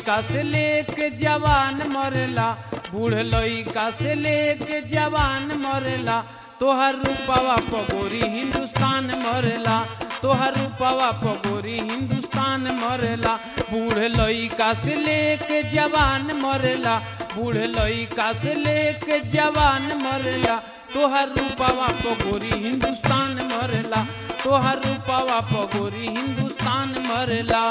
लइका से लेके जवान मरेला बूढ़ लइका से लेके जवान मरेला तोहर रूपवा पगोरी हिंदुस्तान मरेला तोहर रूपवा पगोरी हिंदुस्तान मरेला बूढ़ लइका से लेके जवान मरेला बूढ़ लइका से लेके जवान मरेला तोहर रूपवा पगोरी हिंदुस्तान मरेला तोहर रूपवा पगोरी हिंदुस्तान मरेला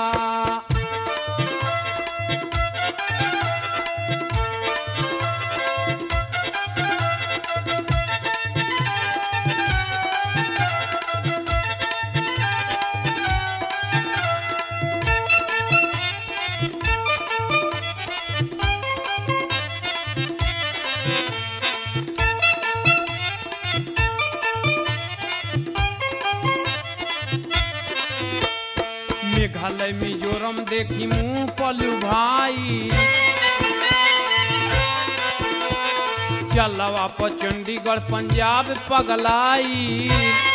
मेघालय मिजोरम देखी मुंह पलू भाई चलवा पर चंडीगढ़ पंजाब पगलाई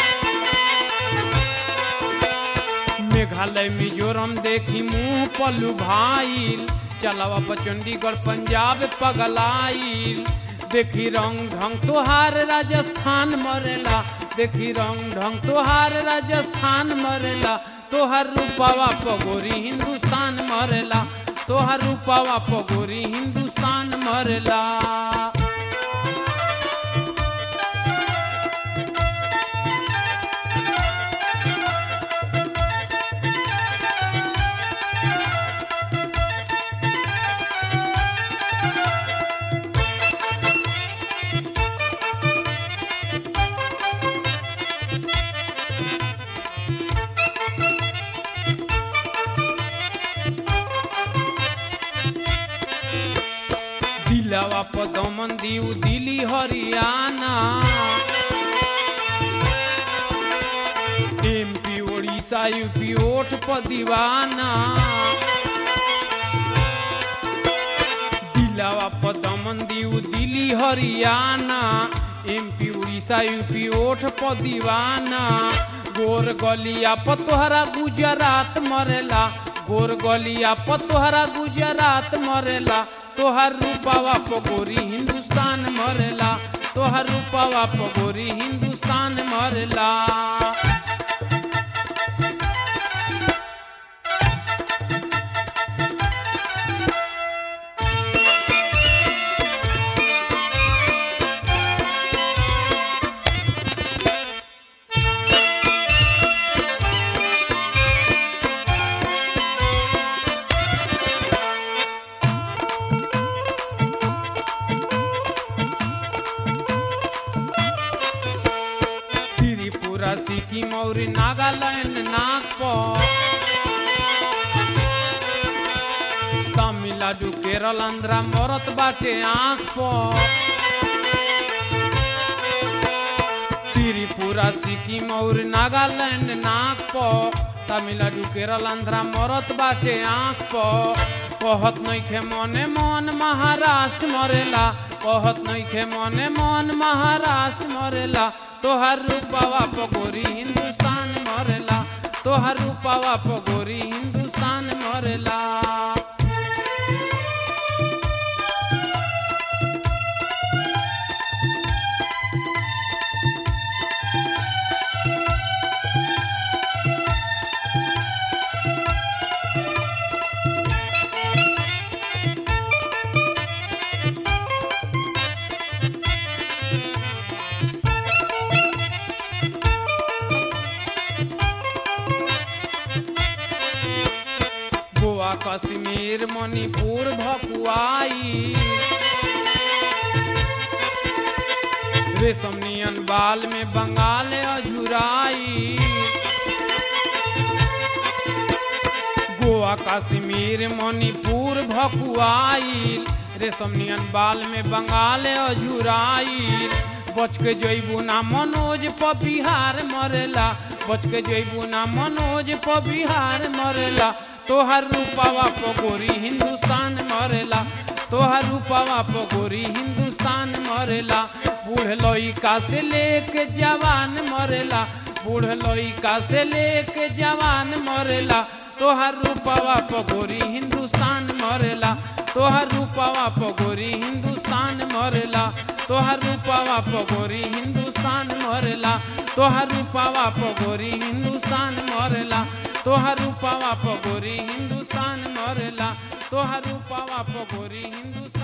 मेघालय मिजोरम देखी मुंह पलू भाई चलवा पर चंडीगढ़ पंजाब पगलाई देखी रंग ढंग तोहार राजस्थान मरेला देखी रंग ढंग तोहार राजस्थान मरेला तोहर रूपावा पगोरी हिंदुस्तान मरेला तोहर रूपावा पगोरी हिंदुस्तान मरेला दिलवा पर दमन दीव दिल्ली हरियाणा एमपी उड़ीसा यूपी ओठ पर दीवाना दिलवा पर दमन दीव दिल्ली हरियाणा एमपी उड़ीसा यूपी ओठ पर दीवाना गोर गलिया पर तोहरा गुजरात मरेला गोर गलिया पर तोहरा गुजरात मरेला तोहर रूपावा पगोरी हिंदुस्तान मरेला तोहर रूपावा पगोरी हिंदुस्तान मरेला त्रिपुरा सिक्किम और नागालैंड नागपुर तमिलनाडु केरल आंध्रा मरत बाटे आँख पर त्रिपुरा सिक्किम और नागालैंड नागपुर तमिलनाडु केरल आंध्रा मरत बाटे आँख पर कहत नइखे मने मन महाराष्ट्र मरेला कहत नइखे मने मन महाराष्ट्र मरेला तोहर रूपावा पगोरी हिंदुस्तान मरेला तोहर रूपावा पगोरी हिंदुस्तान मरेला गोवा कश्मीर मणिपुर भकुआई रेशम नियन बाल में बंगाल अझुराई गोवा कश्मीर मणिपुर भकुआई रेशम नियन बाल में बंगाल अझुराई बच के जइबू ना मनोज प बिहार मरेला बच के जइबू ना मनोज प बिहार मरेला तोहर रूपावा पगोरी हिंदुस्तान मरेला तोहर रूपावा पगोरी हिंदुस्तान मरेला बूढ़ लइका से लेके जवान मरेला बूढ़ लइका से लेके जवान मरेला तोहर रूपवा पगोरी हिंदुस्तान मरेला तोहर रूपवा पगोरी हिंदुस्तान मरेला तोहर रूपवा पगोरी हिंदुस्तान मरेला तोहर रूपवा पगोरी हिंदुस्तान मरेला तोहर रूपवा पगोरी हिंदुस्तान मरेला तोहर रूपवा पगोरी हिंदुस्तान